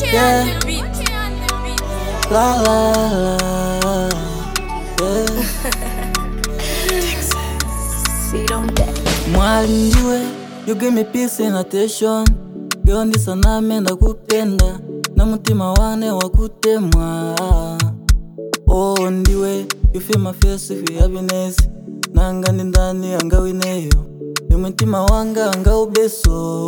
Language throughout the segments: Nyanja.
Yeah. La la la. Yeah. Sit on that. Mwali ndiwe, you give me peace and attention. Girl ndisaname ndakupenda na mutima wane wakutemwa. Oh ndiwe, you feel my face with happiness. Nanga ndi ndani angawineyo, ni mutima wanga angaubeso.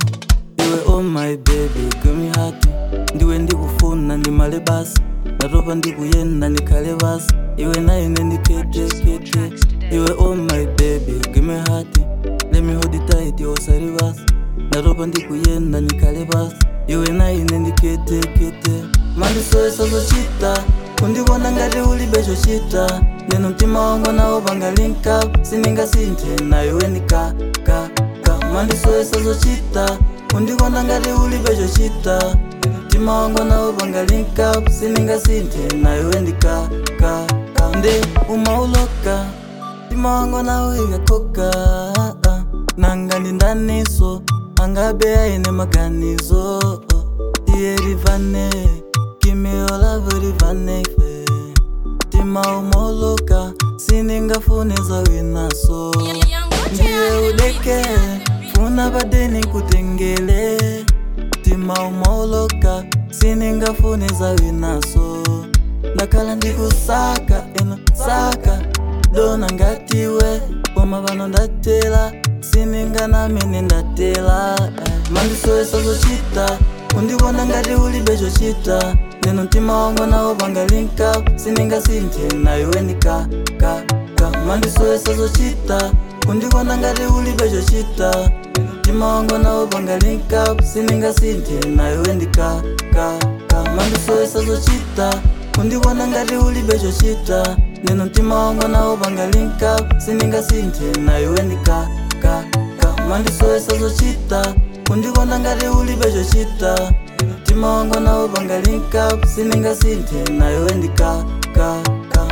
Iwe oh my baby, give me heart. Ndiwe ndikufuna ndimale basi, ndatopa ndikuyenda ndikhale basi. Iwe naine ndikete kete. Iwe oh my baby, give me heart. Let me hold it tight, yo sari basi. Ndatopa ndikuyenda ndikhale basi. Iwe naine ndikete kete. Mandisoyesa zochita, kundibona ngati ulibe chochita. Neno mtima wangu nawo panga link up, siningasinthe na iwe ndika ka ka. Mandisoyesa zochita, kundibona ngati ulibe chochita. Mtima wangu nawo panga link up, siningasinthe na iwe ndika ka ka. Nde umauloka, mtima wangu nawo ikakoka. Nanga ndi ndaniso, angabe aine maganizo. Iye rivane, give your love rivane ife. Mtima umauloka, siningafune zawinaso. Ndiye udeke, funa badeni kutengele. Mtima umauloka, siningafune zawinaso. Ndakhala ndikusaka, eno saka, dona ngatiwe. Koma pano ndatela, sininganamene ndatela. eh. Mandisoyesa zochita, kundibona ngati ulibe chochita. Neno mtima wangu nawo panga link up, siningasinthe na iwe ndika ka ka. Mandisoyesa zochita, kundibona ngati ulibe chochita. Mtima wangu nawo panga link up, siningasinthe na iwe ndika ka ka. Mandisoyesa zochita, kundibona ngati ulibe chochita. Neno mtima wangu nawo panga link up, siningasinthe na iwe ndika ka ka. Mandisoyesa zochita, kundibona ngati ulibe chochita. Mtima wangu nawo panga link up, siningasinthe na iwe ndika ka ka.